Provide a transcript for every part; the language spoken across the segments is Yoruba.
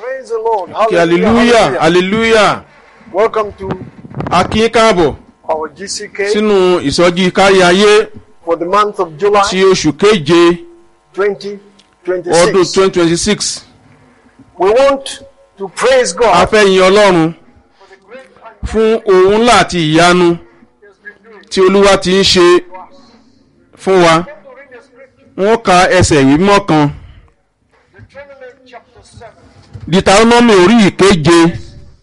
Praise the Lord. kí hallelujah hallelujah Welcome to a kí yín káàbọ̀ our GCK sínú ìsọjí kárí ayé for the month of July ti oṣù keje 2026. ọdún twenty twenty six We want to praise a God fẹ́ yin ọlọ́run fún ohun ńlá àti ìyanu tí olúwa ti ń ṣe fún wa wọ́n ka ẹsẹ̀ ìwé mímọ́ kan Deuteronomy chapter 7, deuteronomy orí ìkeje 9.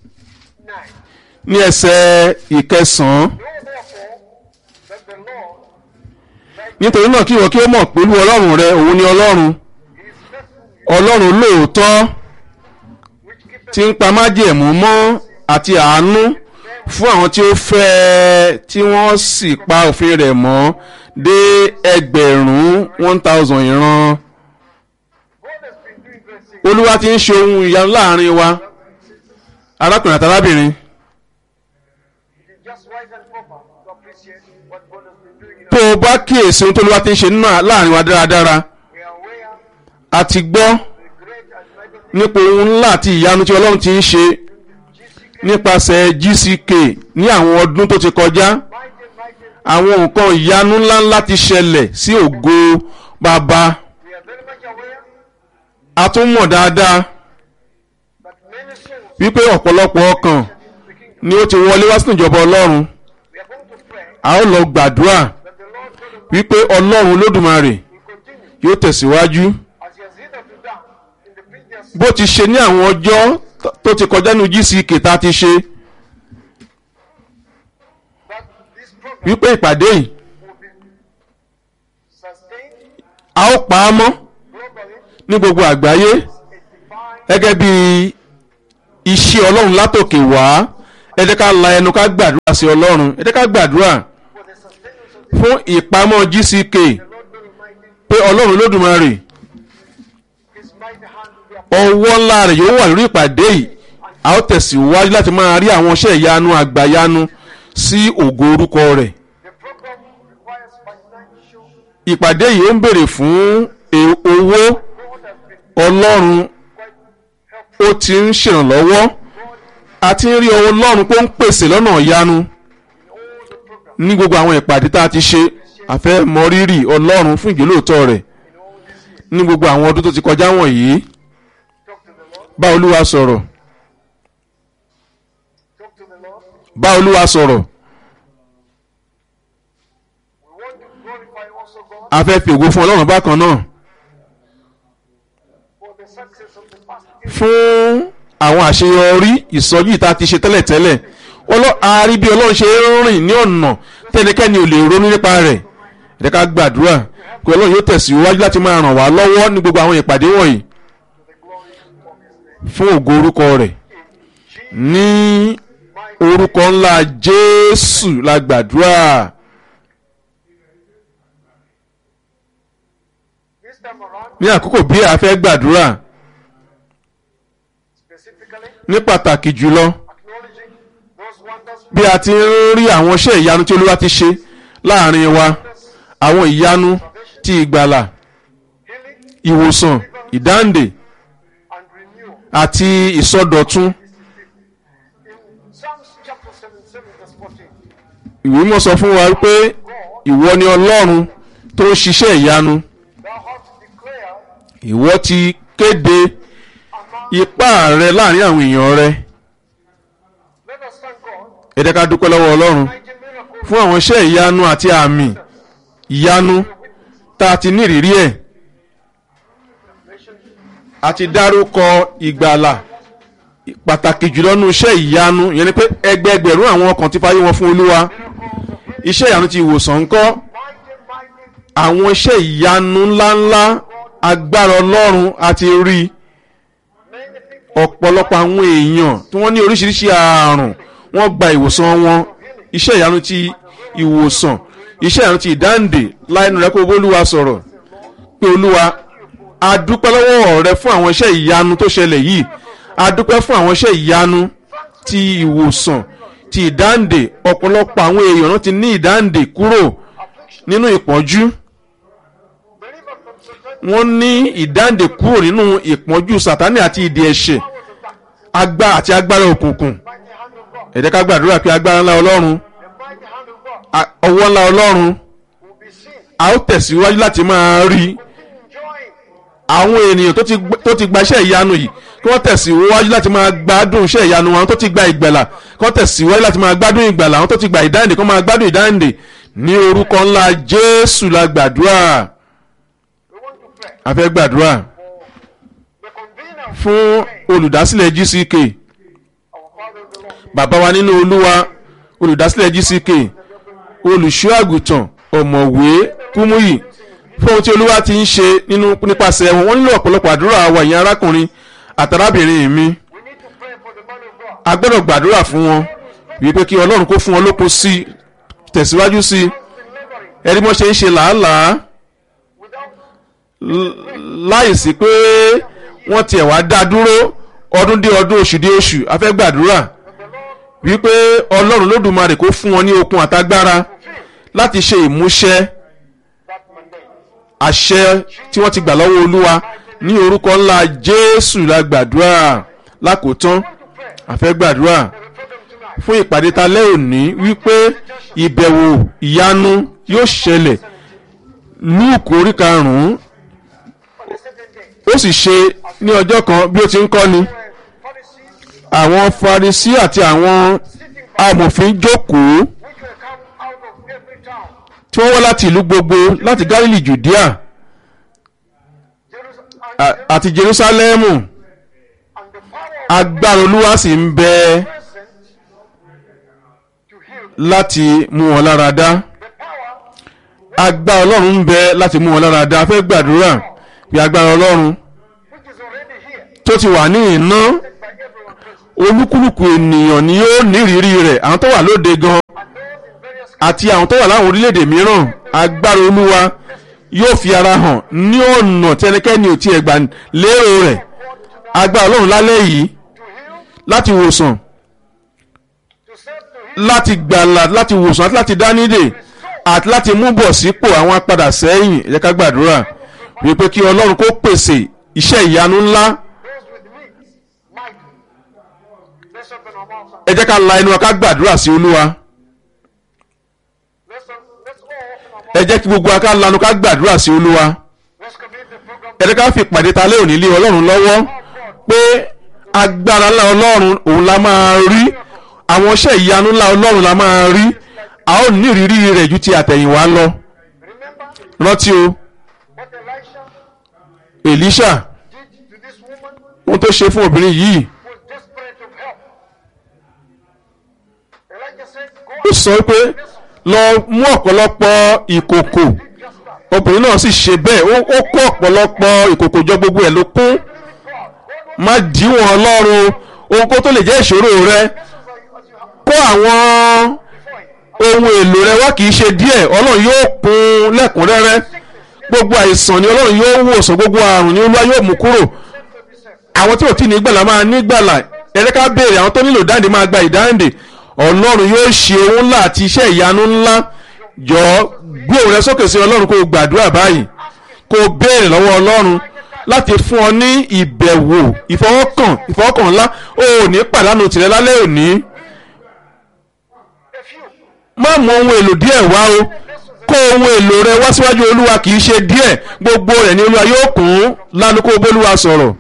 ní ẹsẹ̀ ìkẹsàn-án Know therefore that the Lord nítorí náà kí ìwọ kí ó mọ̀ pé olú ọlọ́run rẹ òun ni ọlọ́run is faithful, ọlọ́run lóòótọ́ which keepeth tí ń pa májẹ̀mú mọ́ àti àánú fún àwọn tí ó fẹ́ ẹ tí wọ́n sì pa òfin rẹ̀ mọ́ dé ẹgbẹ̀rún one thousand ìran. God has been doing great things. olúwa ti ń ṣe ohun ìyanu láàrin wa arákùnrin àti arábìnrin It is just right and proper to appreciate what God has been doing in tó our o bá kíyèsí ohun tó olúwa ti ń ṣe nínú à- láàrin wa dáradára We are aware a ti gbọ́ of the great and mighty things nípa ohun ńlá àti ìyanu tí ọlọ́run ti ń ṣe GCK, nípasẹ̀ gck ní àwọn ọdún tó ti kọjá mighty, mighty. àwọn nǹkan ìyanu ńláńlá ti ṣẹlẹ̀ sí ògo bàbá We are very much aware a tún mọ̀ dáadáa that many souls wípé ọ̀pọ̀lọpọ̀ ọkàn in the kingdom. ni ó ti wọlé wá sínú ìjọba ọlọ́run We are going to pray a ó lọ gbàdúrà that the Lord God Almighty wípé ọlọ́run olódùmarè will continue yóò tẹ̀síwájú as He has hitherto done in the previous bó ti ṣe ní àwọn ọjọ́ t- tó ti kọjá ní gck tá a ti ṣe that this program wípé ìpàdé yìí will be sustained a ó pa á mọ́ globally ní gbogbo àgbáyé a divine gẹ́gẹ́ bí iṣẹ́ ọlọ́run látòkè wá ẹ jẹ́ ká la ẹnu ká gbàdúrà sí ọlọ́run ẹ jẹ́ ká gbàdúrà for the sustenance of the fún ìpamọ́ gck Lord God Almighty. pé ọlọ́run olódùmarè His mighty hand will be upon ọwọ́ ńlá rẹ̀ yóò wà lórí ìpàdé yìí a ó tẹ̀síwájú láti máa rí àwọn iṣẹ́ ìyanu àgbàyanu sí ògo orúkọ rẹ̀ the program requires financial. ìpàdé yìí ó ń béèrè fún e- owó God has been ọlọ́run quite helpful. ó ti ń ṣèrànlọ́wọ́ a ti ń rí ọwọ́ ọlọ́run pé ó ń pèsè lọ́nà ìyanu All the programs ní gbogbo àwọn ìpàdé tá a ti ṣe a fẹ́ mọ rírì ọlọ́run fún ìjólóòtọ́ rẹ̀ ní gbogbo àwọn ọdún tó ti kọjá wọ̀nyí talk to the Lord. bá olúwa sọ̀rọ̀ Talk to the Lord. bá olúwa sọ̀rọ̀ We want to glorify also God a fẹ́ fi ògo fún ọlọ́run bákan náà for the success of the past year. fún àwọn àṣeyọrí ìsọjí tá a ti ṣe tẹ́lẹ̀tẹ́lẹ̀ Ọlọ́- a rí bí ọlọ́run ṣe ń rìn ní ọ̀nà tẹ́nikẹ́ni ò lè ronú nípa rẹ̀ ẹ jẹ́ ká gbàdúrà pé ọlọ́run yóò tẹ̀síwájú láti máa ràn wá lọ́wọ́ ní gbogbo àwọn ìpàdé wọ̀nyí fún ògo orúkọ rẹ̀ ní orúkọ ńlá jésù la gbàdúrà This time around, ní àkókò bí a fẹ́ gbàdúrà specifically ní pàtàkì jùlọ acknowledging those wonders, bí a ti ń rí àwọn iṣẹ́ ìyanu tí olúwa ti ṣe láàrin wa àwọn ìyanu ti ìgbàlà healing, ìwòsàn ìdáǹdè and renewal. àti ìsọdọ̀tun In Psalms chapter 77, verse 14, ìwé mọ̀ sọ fún wa pé ìwọ ni ọlọ́run tó ń ṣiṣẹ́ ìyanu thou hast declared ìwọ ti kéde among ipá rẹ láàrin àwọn èèyàn rẹ let us thank God, ẹ jẹ́ ká dúpẹ́ lọ́wọ́ ọlọ́run mighty miracles fún àwọn iṣẹ́ ìyanu àti àmì ìyanu tá a ti ní ìrírí ẹ̀ a ti dárúkọ ìgbàlà pàtàkì jùlọ nínú iṣẹ́ ìyanu ìyẹn ni pé ẹgbẹẹgbẹ̀rún àwọn ọkàn ti fàyè wọn fún olúwa iṣẹ́ ìyanu ti ìwòsàn ńkọ́ mighty, mighty, àwọn iṣẹ́ ìyanu ńláńlá agbára ọlọ́run àti rí many people ọ̀pọ̀lọpọ̀ àwọn èèyàn tí wọ́n ní oríṣiríṣi ààrùn wọ́n gba ìwòsàn wọn iṣẹ́ ìyanu ti ìwòsàn iṣẹ́ ìyanu ti ìdáǹdè láìnú rẹ kó bólúwa sọ̀rọ̀ pé olúwa a dúpẹ́ lọ́wọ́ rẹ fún àwọn iṣẹ́ ìyanu tó ṣẹlẹ̀ yìí a dúpẹ́ fún àwọn iṣẹ́ ìyanu ti ìwòsàn ti ìdáǹdè ọ̀pọ̀lọpọ̀ àwọn èèyàn náà ti ní ìdáǹdè kúrò nínú ìpọ́njú delivered from Satan, wọ́n ní ìdáǹdè kúrò nínú ìpọ́njú sàtánì àti ìdè ẹ̀ṣẹ̀ agbára àti agbára òkùnkùn mighty hand of God, ẹ jẹ́ ká gbàdúrà pé agbára ńlá ọlọ́run the mighty hand of God a- ọwọ́ ńlá ọlọ́run will be seen. a ó tẹ̀síwájú láti máa rí Enjoying àwọn ènìyàn tó ti gb- tó ti gba iṣẹ́ ìyanu yìí kí wọ́n tẹ̀síwájú láti máa gbádùn iṣẹ́ ìyanu wọn àwọn tó ti gba ìgbàlà kí wọ́n tẹ̀síwájú láti máa gbádùn ìgbàlà àwọn tó ti gba ìdáǹdè kí wọ́n máa gbádùn ìdáǹdè ní orúkọ ńlá jésù la gbàdúrà we want to pray a fẹ́ gbàdúrà the convener of fún olùdásílẹ̀ gck our Father the Lord. bàbá wa nínú olúwa olùdásílẹ̀ gck olùṣọ́ àgùntàn ọ̀mọ̀wé kúmúyì fún ohun tí olúwa ti ń ṣe nínú nípasẹ̀ wọn wọ́n nílò ọ̀pọ̀lọpọ̀ àdúrà wa ìyẹn arákùnrin àtàrábìnrin mi We need to pray for the man of God. a gbọ́dọ̀ gbàdúrà fún wọn wípé kí ọlọ́run kó fún wọn lókun sí i tẹ̀síwájú sí i Delivering ẹni mọ́ ṣe ń ṣe làálàá without l- láìsí pé wọ́n tiẹ̀ wá dá dúró ọdún dé ọdún oṣù dé oṣù a fẹ́ gbàdúrà the Lord wípé ọlọ́run lódùmarè kó fún wọn ní okun àtagbára láti ṣe ìmúṣẹ that mandate. àṣẹ tí wọ́n ti gbà lọ́wọ́ olúwa ní orúkọ ńlá jésù la gbàdúrà lákòótán a fẹ́ gbàdúrà The program tonight. fún ìpàdé talẹ́ òní wípé ìbẹ̀wò ìyanu yóò ṣẹlẹ̀ lúùkù orí karùn-ún On the second day, ó sì ṣe ní ọjọ́ kan bí ó ti ń kọ́ni where Pharisees àwọn farisi àti àwọn sitting by amòfin jókòó which will come out of every town. tí wọ́n wá láti ìlú gbogbo láti galili judea Jerusalem a- and, àti jerusalemu and the power of agbára olúwa sì ń bẹ present to heal. láti mú wọn lára dá The power agbára ọlọ́run ń bẹ láti mú wọn lára dá a fẹ́ gbàdúrà bí agbára ọlọ́run which is already here tó ti wà ní iná by everyone present. olúkúlùkù ènìyàn ni yóò nírìírí rẹ̀ àwọn tó wà lóde gan And those in various àti àwọn tó wà láwọn orílẹ̀-èdè mìíràn agbára olúwa yóò fi ara hàn ní ọ̀nà tí ẹnikẹ́ni ò tiẹ̀ gbà lérò rẹ̀ agbára ọlọ́run lálẹ́ yìí to heal, láti wòsàn to save, to heal, láti gbàlà láti wòsàn àti láti dánidè àti láti mú bọ̀ sípò àwọn apadà sẹ́yìn ẹ jẹ́ ká gbàdúrà wípé kí ọlọ́run kó pèsè iṣẹ́ ìyanu ńlá those with means, might. Let's open our mouths. ẹ jẹ́ ká la ẹnu wa ká gbàdúrà sí olúwa Let's, let's all open our ẹ mouths. jẹ́ kí gbogbo wa ká lanu ká gbàdúrà sí olúwa Let's commit the program ẹ jẹ́ ká fi ìpàdé ta lé òní lé ọlọ́run lọ́wọ́ pé agbára ńlá ọlọ́run òun la máa rí àwọn iṣẹ́ ìyanu ńlá ọlọ́run la máa rí a ó ní ìrírí rẹ̀ ju ti àtẹ̀yìnwá lọ Remember rántí o what Elisha Èlíṣà did to this woman ohun tó ṣe fún obìnrin yìí who was desperate of help. Elijah said, ó Go sọ pé lọ mú ọ̀pọ̀lọpọ̀ ìkòkò and just that. obìnrin náà sì ṣe bẹ́ẹ̀ ó ó kó ọ̀pọ̀lọpọ̀ ìkòkò jọ gbogbo ẹ̀ ló kún God, God má díwọ̀n ọlọ́run ohun kó tó lè jẹ́ ìṣòro rẹ knows as you have kó àwọn before him. ohun èlò rẹ wá kì í ṣe díẹ̀ ọlọ́run yóò kún lẹ́kùnrẹ́rẹ́ gbogbo àìsàn ni ọlọ́run yóò wòsàn gbogbo àrùn ni olúwa yóò mú kúrò àwọn tí ò tí ní gbàlà máa ní gbàlà ẹ̀rẹ́ ká béèrè àwọn tó nílò dáǹdè máa gba ìdáǹdè ọlọ́run yóò ṣe ohun ńlá àti iṣẹ́ ìyanu ńlá jọ gbé òun rẹ sókè sí ọlọ́run kó o gbàdúrà báyìí kó o béèrè lọ́wọ́ ọlọ́run láti fún ọ ní ìbẹ̀wò ìfọwọ́kàn ìfọwọ́kàn ńlá o ò ní pàdánù tìrẹ lálẹ́ òní A few. má mú ohun èlò díẹ̀ wá o kó ohun èlò rẹ wá síwájú olúwa kì í ṣe díẹ̀ gbogbo rẹ̀ ni olúwa yóò kún lánàá kó o bólúwa sọ̀rọ̀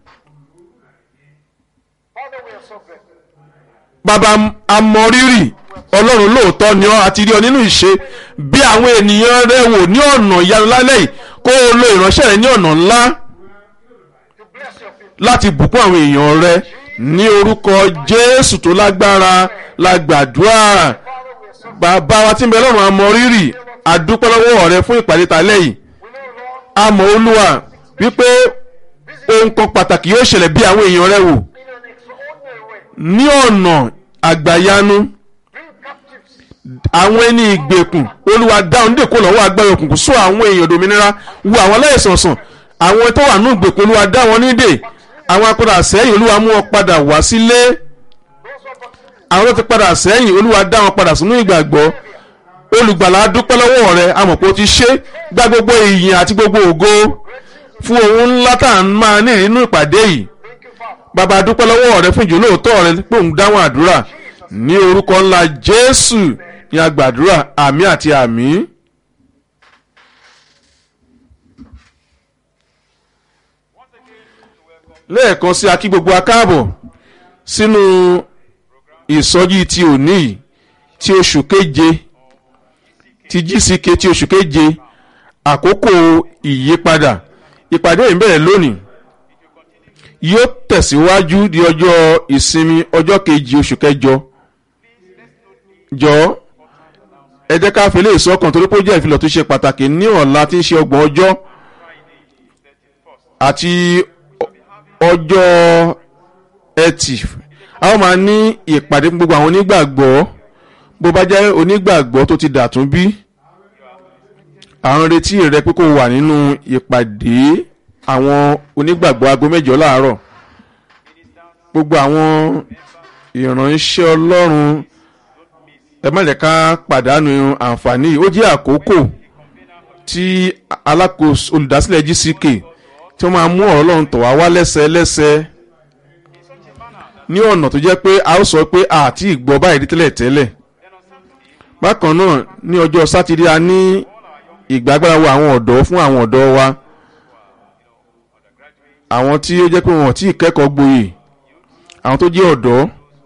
Father, we are so grateful. bàbá amọrírì ọlọ́run lóòótọ́ ni ọ́ àti rí ọ nínú ìṣe bí àwọn ènìyàn rẹ wò ní ọ̀nà ìyanu lálẹ́ yìí kó o lo ìránṣẹ́ rẹ ní ọ̀nà ńlá To bless your people. láti bùkún àwọn èèyàn rẹ ní orúkọ jésù tó lágbára la gbàdúrà Father, we are so bàbá wa tí ń bẹ lọ́rùn amọrírì àdúpẹ́ lọ́wọ́ rẹ fún ìpàdé talẹ́ yìí We know, Lord, àmọ́ olúwa wípé ohun kan pàtàkì yóò ṣẹlẹ̀ bí àwọn èèyàn rẹ wò in an extraordinary way, ní ọ̀nà àgbàyanu bring captives àwọn ẹni ìgbèkùn olúwa dáhùn dèkó lọ́wọ́ agbára òkùnkùn sọ àwọn èèyàn dòmìnira wo àwọn aláìsàn sàn àwọn tó wà ní ìgbèkùn olúwa dá wọn nídè àwọn akpadà sẹ́yìn olúwa mú wọn padà wá sílé those who are vaccinated. àwọn tó ti padà sẹ́yìn olúwa dá wọn padà sínú ìgbàgbọ́ olùgbàlà dúpẹ́ lọ́wọ́ rẹ àmọ̀ pé ó ti ṣe gba gbogbo ìyìn àti gbogbo ògo fún ohun ńlá tá à ń máa ní nínú ìpàdé yìí Thank you, Father. bàbá dúpẹ́ lọ́wọ́ rẹ fún ìjólóòótọ́ rẹ pé òun dáhùn àdúrà ní orúkọ ńlá jésù ní agbàdúrà àmì àti àmì. lẹ́ẹ̀kan sí akí gbogbo akáàbọ̀ sínú ìsọjí ti òní yìí ti oṣù keje ti gck ti oṣù keje àkókò ìyípadà ìpàdé yìí ń bẹ̀rẹ̀ lónìí yóò tẹ̀síwájú di ọjọ́ ìsinmi ọjọ́ kejì oṣù kẹjọ jọ ẹ jẹ́ ká fi lè sọ́kàn torí pé ó jẹ́ ìfilọ̀ tó ṣe pàtàkì ní ọ̀la tí ń ṣe ọgbọ̀n ọjọ́ àti ọjọ́ ẹtì a ó máa ní ìpàdé fún gbogbo àwọn onígbàgbọ́ bó bá jẹ́ onígbàgbọ́ tó ti dàtún bí à ń retí rẹ pé kó wà nínú ìpàdé àwọn onígbàgbọ́ aago mẹ́jọ láàárọ̀ gbogbo àwọn ìránṣẹ́ ọlọ́run ẹ má jẹ́ ká pàdánù àǹfààní ó jẹ́ àkókò tí alákòóso olùdásílẹ̀ gck tí wọ́n máa mú ọ̀rọ̀ ọlọ́run tọ̀ wá wá lẹ́sẹ̀lẹ́sẹ̀ ní ọ̀nà tó jẹ́ pé a ó sọ pé àti ìgbọ́ báyìí rí tẹ́lẹ̀ tẹ́lẹ̀ bákan náà ní ọjọ́ sátidé a ní ìgbàgbára wo àwọn ọ̀dọ́ fún àwọn ọ̀dọ́ wa àwọn tí ó jẹ́ pé wọn ò tí ì kẹ́kọ̀ọ́ gboyè àwọn tó jẹ́ ọ̀dọ́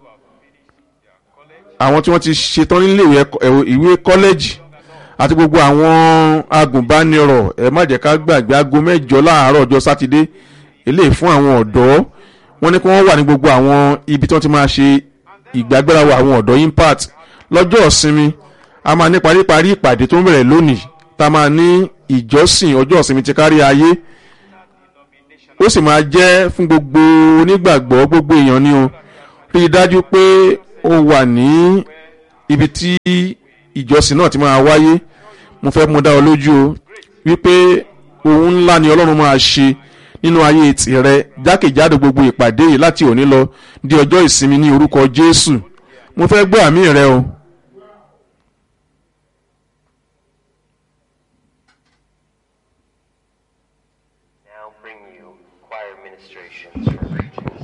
àwọn tí wọ́n ti ṣetán nílé ìwé kọ́lẹ́jì àti gbogbo àwọn agùnbánirọ̀ ẹ má jẹ́ ká gbàgbé aago mẹ́jọ láàárọ̀ ọjọ́ sátidé eléyìí fún àwọn ọ̀dọ́ wọ́n ní kí wọ́n wà ní gbogbo àwọn ibi tí wọ́n ti máa ṣe ìgbàgbéra wo àwọn ọ̀dọ́ impact lọ́jọ́ ìsinmi a máa ní paríparí ìpàdé tó ń bẹ̀rẹ̀ lónìí tá a máa ní ìjọsìn ọjọ́ ìsinmi ti kárí ayé ó sì máa jẹ́ fún gbogbo onígbàgbọ́ gbogbo èèyàn ni o rí i dájú pé ó wà ní ibi tí ìjọsìn náà ti máa wáyé mo fẹ́ mú dá ọ lójú o wípé ohun ńlá ni ọlọ́run máa ṣe nínú ayé tìrẹ jákèjádò gbogbo ìpàdé yìí láti òní lọ di ọjọ́ ìsinmi ní orúkọ jésù mo fẹ́ gbọ́ àmì rẹ o. Now bring you choir ministrations from region.